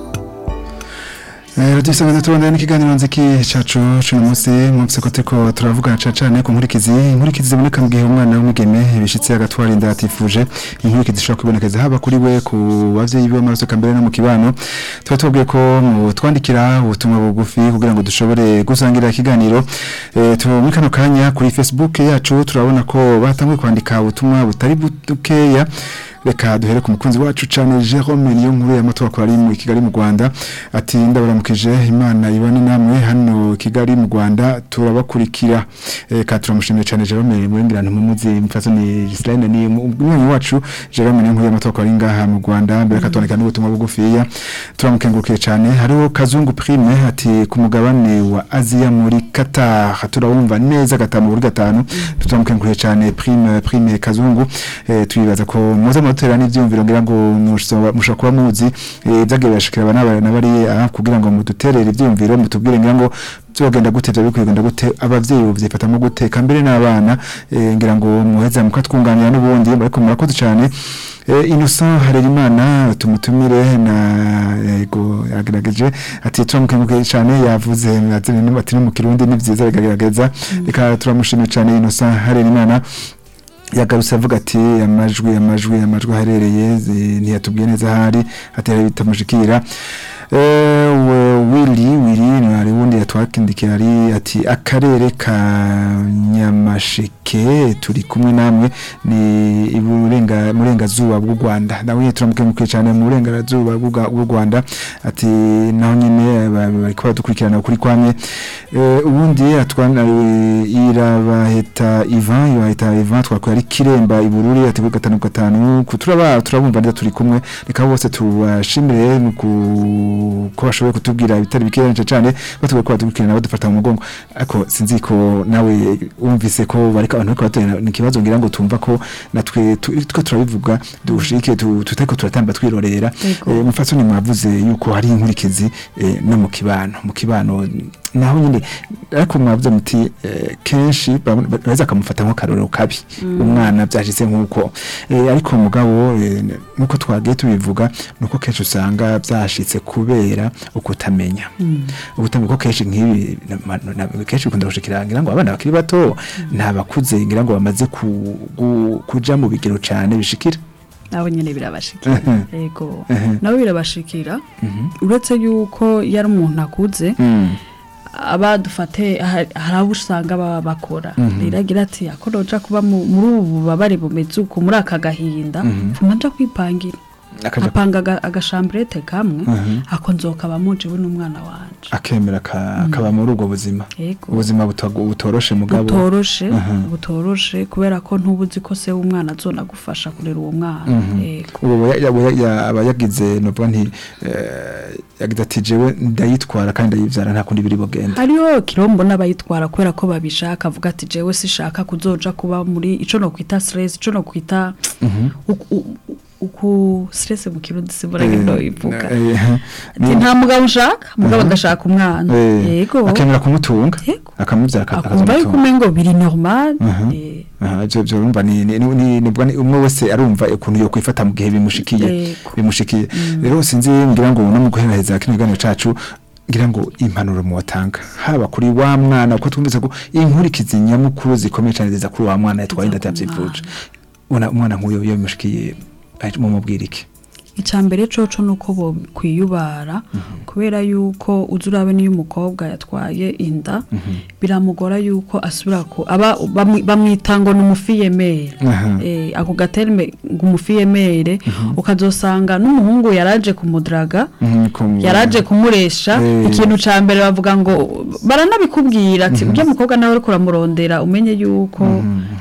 Eh, Radio Isanganiro tubandanya n'ikiganiro nziki cacu cuno munsi mwumvise ko turiko turavuga cane cane ku nkurikizi inkurikizi ziboneka mu gihe umwana w'umwigeme bishitse agatwara inda atifuje inkurikizi zishobora kubonekeza haba kuri we ku bavyeyi biwe amaraso kambere no mu kibano tuba tubabwiye ko mu twandikira ubutumwa bugufi kugira ngo dushobore gusangira ikiganiro eh, tu muri kano kanya kuri Facebook yacu turabona ko batanguye kwandika ubutumwa butari bukeya reka duhere ku mukunzi wacu cyane Jerome niyo nkuru ya matora kuri mu Kigali mu Rwanda ati ndabaramukije imana ibane namwe hano Kigali mu Rwanda turabakurikira eh ka turamushimiye cyane Jerome murengirana mumuzi mfaso ni Gislaine ni umwana wacu Jerome niyo nkuru ya matora kuri ngaha mu Rwanda mbere katondeka n'ubutumwa bugufiya turamukengurukiye cyane hariho Kazungu Prime ati ku mugabane wa Asia muri Qatar turabumva neza gatanu muri gatanu turamukengurukiye cyane Prime Prime Kazungu eh twibaza ko muze mutera n'ivyumviro ngira ngo mushobora kuba muzi eh, vyagiye birashikira abana n'abari aha kugira ngo muduterere ivyumviro mutubwire ngira ngo byogenda gute byo bikwigenda gute abavyeyi bavyifatamo gute kambere n'abana eh, ngira ngo muheza mukatwunganira n'ubundi ariko murakoze cyane Eh, Innocent Harerimana tumutumire na yego yagerageje ati turamukenguke cyane yavuze ati ati no mu kirundi ni vyiza bigagerageza reka turamushimira cyane Innocent Harerimana yagarutse avuga ati amajwi amajwi amajwi aherereye zi- ntiyatubwiye neza ahari atera bitamushikira eh wili wili ari wundi yatwakindikira ari ati akarere ka nyamasheke turi kumwe namwe ni iburenga murengazuba bw'u Rwanda nawe turamukemukiye cyane mu burengerazuba bw'u bw'u Rwanda ati naho nyine ba- bariko badukurikirana kuri kwamye eh ubundi atwana irabaheta Ivan irabaheta Ivan twakuye ari kiremba ibururi ati kuri gatanu gatanu kuturaba turabumva neza turi kumwe reka bose tubashimire mu ku- ko bashoboye kutubwira ibitari bikerenje cyane batuwe ko badukurikirana badufata mu mugongo ariko sinzi ko nawe wumvise ko bariko abantu bariko batera ni kibazo ngira ngo tumva ko natwe tu- two turabivuga dushike tu- tutariko turatamba twirorera Yego. Eh, mufatsoni mwavuze yuko hari inkurikizi eh, no mu kibano mu kibano naho nyine ariko mwavuze muti eh, kenshi baza akamufata nk'akarorero kabi umwana byashitse nk'uko Eh, ariko mugabo eh, nk'uko twagiye tubivuga nuko kenshi usanga byashitse kubera ukutamenya ubutamenya ko kenshi nk'ibi na- na- na- kenshi bikunda gushikira ngira ngo abana bakiri bato nta bakuze ngira ngo bamaze ku- gu- kuja mu bigero cyane bishikira nabo nyene birabashikira Mhm. yego Mhm. nabo birabashikira uretse yuko yari umuntu akuze Mm. abadufate hari abo usanga baba bakora rero agira ati ako noja kuba mu- muri ubu bubabare bumeze uko muri aka gahinda mfuma nja kwipangira Akaja- apanga aga- agashamburete kamwe Mhm. ako nzokaba mujewe n'umwana wanje akemera ka- akaba muri ubwo buzima Yego. ubuzima butago- butoroshe mugabo butoroshe Mhm. butoroshe kubera ko ntubuzi ko se w'umwana azonagufasha kurera uwo mwana yego ubu ya- ya- ya- aba yagize novuga nti eh, yagize ati jewe ndayitwara kandi ndayivyara nta kundi biri bugenda hariho kirombo n'abayitwara kubera ko babishaka avuga ati jewe sishaka kuzoja kuba muri ico no kwita stress ico no kwita uku- u- uku stress mu kirundi simbona ngendo ivuga Eh, eh, ati ni- nta mugabo ushaka mugabo agashaka umwana eh, yego akemera kumutunga Yego. akamuvyara aka- akumva yuko akazomutunga. umengo biri normal Mhm. eh, Aha, ivyo ivyo urumva ni ni ni nibwo ni umwe wese arumva ukuntu yo kwifata mu gihe bimushikiye Yego. bimushikiye rero sinzi ngira ngo no mu guheraheza kino kiganiro cacu ngira ngo impanuro mu watanga haba kuri wa mwana uko twumvise ko inkurikizi nyamukuru zikomeye cyane ziza kuri wa mwana yatwaye inda atavyifuje ubona umwana nk'uyo iyo bimushikiye ahita mumubwira iki icambere coco nuko bo kwiyubara kubera yuko uzi urabe niyo umukobwa yatwaye inda biramugora yuko asubira ku aba bamwi- bamwita ngo ni umufiyemere Aha. eh ako gaterme ngo umufiyemere ukazosanga n'umuhungu yaraje kumudaraga Mhm, kum- yaraje kumuresha Eh. ikintu ca mbere bavuga ngo baranabikubwira ati ujya mukobwa nawe uriko uramurondera umenye yuko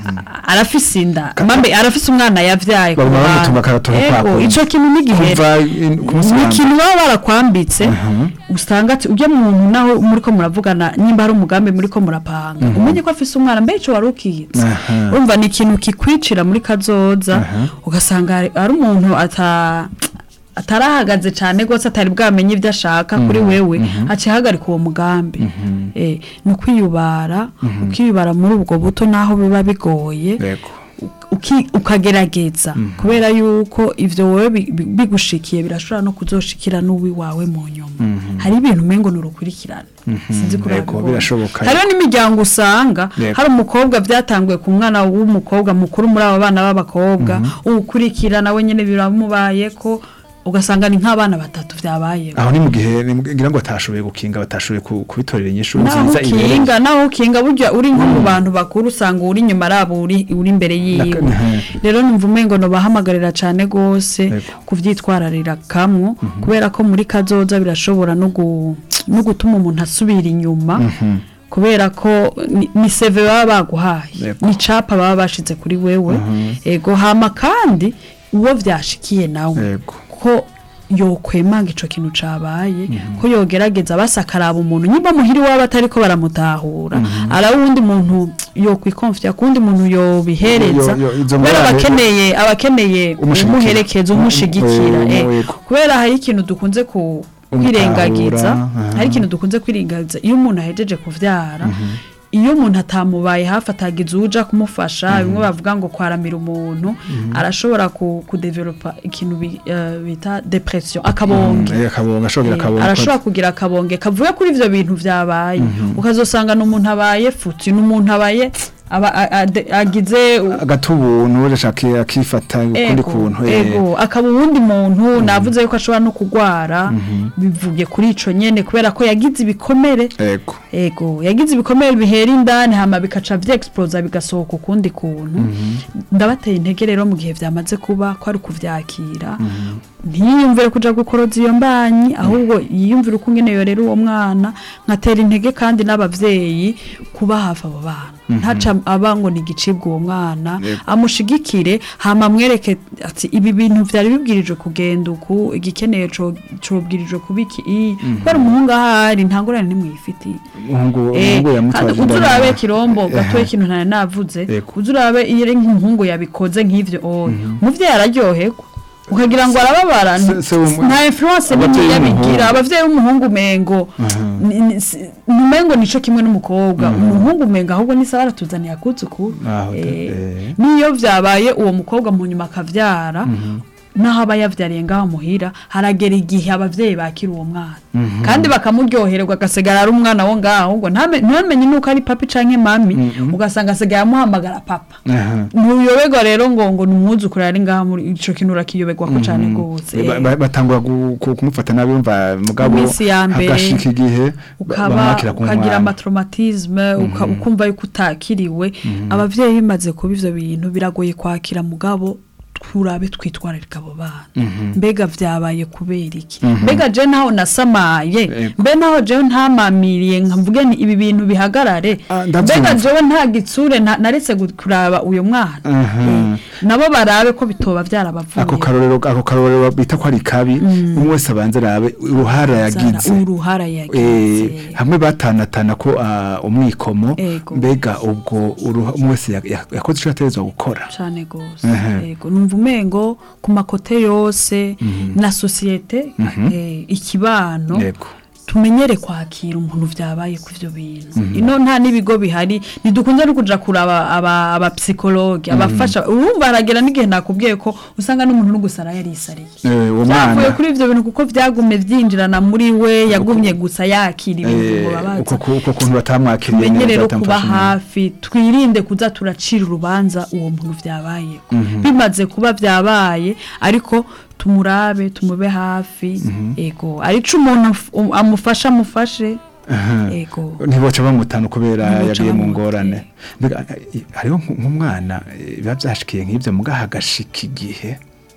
a- arafise inda mambe arafise umwana yavyaye ku Baguma ruhande. bamutunga akaratora Ego, kwako. ico kintu n'igihere kuva in- ku munsi ni wa mbere. ikintu baba barakwambitse usanga ati ujya muntu naho muriko muravugana nimba hari umugambi muriko murapanga umenye ko afise umwana mbe ico wari ukitse Aha. urumva ni ikintu kikwicira muri kazoza ugasanga ari- ari umuntu ata atarahagaze cyane rwose atari bwamenye ibyo ashaka kuri wewe haciye hagarika uwo mugambi Eh, ni ukwiyubara ukiyubara muri ubwo buto naho biba bigoye Yego. uki- ukagerageza kubera yuko ivyo wowe bi- bi- bigushikiye birashobora no kuzoshikira n'uwiwawe mu nyuma hari ibintu umengo nurukurikirane sinzi kuri Yego, abibona. birashoboka. hariho n'imiryango usanga Yego. hari umukobwa byatanguye ku mwana w'umukobwa mukuru muri abo bana b'abakobwa uwukurikira nawe nyene biramubaye ko ugasanga ni nk'abana batatu vyabayeho aho ni mu gihe ni mu- ngira ngo batashoboye gukinga batashoboye ku- kubitorera inyishu naho nziza ibereye. ukinga naho ukinga burya uri nko mu bantu bakuru usanga uri inyuma arabo uri uri imbere yiwe Naka- rero numva umengo no bahamagarira cyane gose Yego. kuvyitwararira kamwe kubera ko muri kazoza birashobora no gu- no gutuma umuntu asubira inyuma kubera ko ni, ni seve baba baguhaye Yego. ni capa baba bashize kuri wewe ego hama kandi uwo vyashikiye nawe Yego. ko yokwemanga ico kintu cabaye ko yogerageza basakaraba umuntu nyimba muhiri waba atariko baramutahura ara wundi muntu yokwikonfya kundi muntu yobihereza Yo- yo- izo kubera ngorane- abakeneye abakeneye Umushigikira. umuherekeza umushigikira Mm, eh. yego. kubera hari ikintu dukunze ku kwirengagiza Umutahura, hari ikintu dukunze kwirengagiza iyo umuntu ahejeje kuvyara iyo umuntu atamubaye hafi atagize uja kumufasha bimwe bavuga ngo kwaramira umuntu arashobora ku kudevelopa ikintu bi- eh, bita depression akabonge Eh, akabonga ashobora Eh, akabonga arashobora kugira akabonge kavuye kuri ivyo bintu vyabaye ukazosanga n'umuntu abaye futi n'umuntu abaye aba- a- ade- agize u- agatubuntu urashaka akifata ukundi ego, kuntu eh. ego akaba uwundi muntu navuze yuko ashobora no kugwara bivuge kuri ico nyene kubera ko yagize ibikomere ego ego yagize ibikomere bihera indani hama bikaca vyexplosa bigasohoka ukundi kuntu ndabateye intege rero mu gihe vyamaze kuba ko ari kuvyakira ntiyiyumvire kuja gukoroza iyo mbanyi ahubwo yiyumvire uko ngene yorera uwo mwana nkatera intege kandi n'abavyeyi kuba hafi abo bana ntaca aba ngo ni igicibwa uwo mwana Yego. amushigikire hama amwereke ati ibi bintu vyari bibwirijwe kugenda uku igikeneye co- cobwirijwe kuba iki iyi kubera umuhungu ahari nta ngorane nimwifitiye umuhungu Eh, umuhungu kandi yamutwaje uzi inda urabe nyuma. kirombo Eh, gatoya ikintu ntari navuze Yego. uzi urabe iyo ari nk'umuhungu yabikoze nk'ivyo oya umuvyeyi araryoherwa ukagira ngo arababara Se- se umu- nta influence abavyeyi nini b'umuhungu. yabigira abavyeyi b'umuhungu mengo ni- ni- si- numengo nico kimwe n'umukobwa umuhungu mengo ahubwo ni sawa aratuzaniye akuzukuru Aho, Eh, eh. niyo vyabaye uwo mukobwa mu nyuma akavyara naho aba yavyariye ngaho muhira haragera igihe abavyeyi bakira uwo mwana kandi bakamuryohererwa agasigara ari umwana wo ngaho ahubwo ntame- ntamenye nuko ari papi canke mami ugasanga asigaye amuhamagara papa Aha. ntuyoberwa rero ngo ngo ni umwuzukuru ari ngaha muri ico kintu urakiyoberwa ko cane gose Ba- ba- batangura gu- ku- kumufata nabi yumva mugabo Iminsi ya mbere, hagashika igihe ba- ukaba bamwakira ku ukagira mwana. amatraumatisme uka- ukumva yuko utakiriwe abavyeyi bimaze kuba ivyo bintu biragoye kwakira mugabo turabe twitwararika abo bana mbega vyabaye kubera iki mbega je naho nasamaye Ego. mbe naho jewe ntamamiriye nkavuge ni ibi bintu bihagarare Ah, ndavyumva. mbega jewe nta gitsure nta- naretse gu- kuraba uyo mwana Aha. Eh, nabo barabe ko bitoba vyarabavuye ako karorero ako karorero bita ko ari kabi umwe wese abanze arabe uruhara yagize uruhara Eh, yagize hamwe batanatana ko ah, umwikomo Ego. mbega ubwo uruha- umwe wese ya- ya- yakoze icyo yategerezwa gukora cyane gose Ehe. yego numva umengo ku makote yose na sosiyete eh, ikibano yego tumenyere kwakira umuntu vyabaye ku ivyo bintu ino nta n'ibigo bihari ntidukunze no kuja kuraba aba abapsikologe abafasha urumva haragera n'igihe nakubwiye ko usanga n'umuntu n'ugusara yarisariye Eh, uwo byavuye mwana kuri ivyo bintu kuko vyagume vyinjirana muri we yagumye gusa yakira ibintu eh, ngo babaza uko ku- uko kuntu batamwakiriye tumenye rero neza, kuba batamufashe neza. hafi twirinde kuza turacira urubanza uwo muntu vyabaye bimaze kuba vyabaye ariko tumurabe tumube hafi ego arico umuntu af- um- amufasha amufashe Aha. ego ntiboca bamutana kubera Ntiboca yagiye mu bamutana. ngorane mbega eh, hariho nk- nk'umwana eh, biba byashikiye nk'ibyo muga hagashika igihe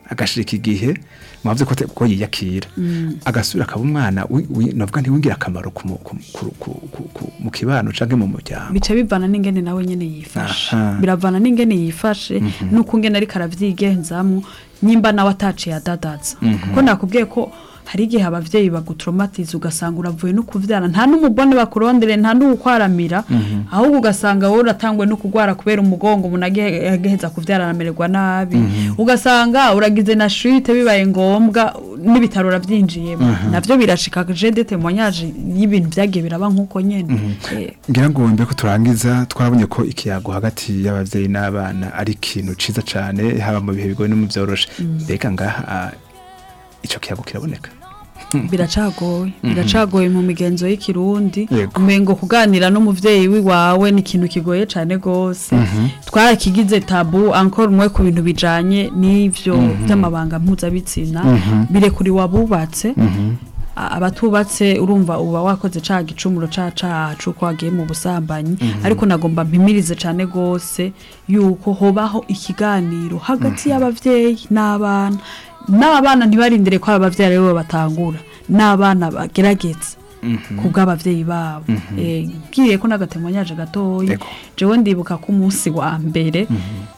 agashirika igihe mwavuze ko te- ko yiyakira agasubira akaba umwana wi- wi- navuga ntiwingira akamaro ku mu- ku- ku- ku- ku- ku- mu kibano canke mu muryango bica bivana n'ingene nawe nyene yifashe Aha. biravana n'ingene yifashe nuko ngene ariko aravyigenzamwo nyimba nawe ataciye adadaza kuko nakubwiye ko hari igihe abavyeyi bagutraumatiza ugasanga uravuye no kuvyara nta n'umubone bakurondere nta n'uwukwaramira ahubwo ugasanga wowe uratangwe no kugwara kubera umugongo umuntu age- ageheza kuvyara aramererwa nabi ugasanga uragize na shite bibaye ngombwa n'ibitaro uravyinjiyemo navyo birashika je de témoignage y'ibintu vyagiye biraba nk'uko nyene Eh, ngira ngo mbere ko turangiza twabonye ko ikiyago hagati y'abavyeyi n'abana ari ikintu ciza cane haba mu bihe bigoye no mu vyoroshe mbega ngaha ah, ico kiyago kiraboneka biracagoye biracagoye mu migenzo y'ikirundi Yego. umengo kuganira n'umuvyeyi wiwawe ni ikintu kigoye cane gose twarakigize tabu encore umwe ku bintu bijanye n'ivyo vy'amabanga mpuzabitsina birekuriwe abubatse A- abatubatse urumva uba wakoze ca gicumuro ca cacu ko wagiye mu busambanyi ariko nagomba mpimirize cane gose yuko hobaho ikiganiro hagati y'abavyeyi n'abana n'abana ntibarindire ko abavyeyi aribo batangura n'abana bagerageza ku bw'abavyeyi babo Eh, ngiye ko n'agatemonyaje gatoya Ego. jewe ndibuka ko umunsi wa mbere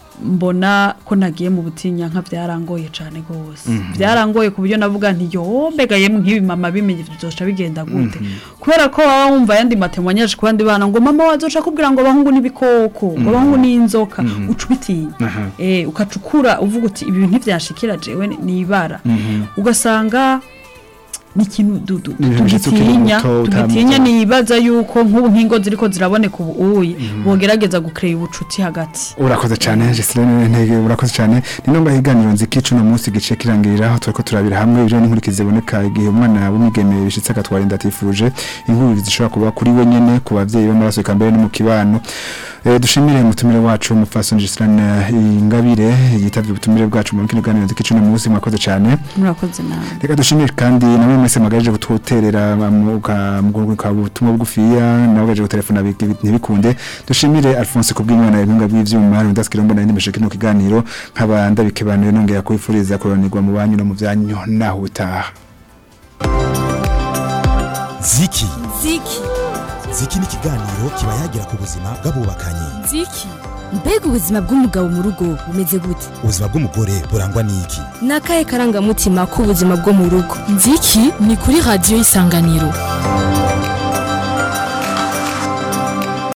mbona ko nagiye mu butinyanka byarangoye cyane rwose byarangoye ku buryo navuga nti yo mbega yemwe nk'ibi mama bimenye bizoca bigenda gute kubera ko baba wumva ayandi matemonyaje ku bandi bana ngo mama wazoca kubwira ngo abahungu n'ibikoko ngo abahungu n'inzoka uca ubitinya Aha. eh, ukacukura uvuga uti ibi bintu ntibyashikira jewe ni ibara ugasanga ni ikintu du- du- Ni ibintu bishitse ukiri tugitinya muto, tugitinya utamuzi. nibaza yuko nk'ubu nk'ingo ziriko ziraboneka ubu uyi bogerageza gukreye ubucuti hagati urakoze cyane Jesirene ntege urakoze cyane ni nonga higaniro nzikicu no munsi gice kirangirira aho turiko turabira hamwe ibyo n'inkurikizi ziboneka igihe umwana w'umwigeme bishitse agatwara inda atifuje inkuru zishobora kuba kuri we nyene ku bavyeyi b'amaraso eka mbere no mu kibano Eh, dushimire umutumire wacu umupfasoni Jesirene Ingabire yitavye ubutumire bwacu mu kino ganiro nzikicu no munsi mwakoze cyane murakoze nawe reka dushimire kandi namwe mwese mwagaje kututerera muka butumwa bugufiya nawe gaje gutelefona bigi- ntibikunde dushimire Alphonse kubw'Imana ibinga bw'ivyuma rundaskira mbona ndimeshe kino kiganiro nkaba ndabikebanuye nongera kwifuriza kuronirwa mu banyu no mu vyanyu naho utaha ziki ziki ziki ni ikiganiro kiba yagira ku buzima bw'abubakanye ziki mbega ubuzima bw'umugabo mu rugo bumeze gute ubuzima bw'umugore burangwa n'iki ni akahe karangamutima k'ubuzima bwo mu rugo nziki ni kuri radiyo y'isanganiro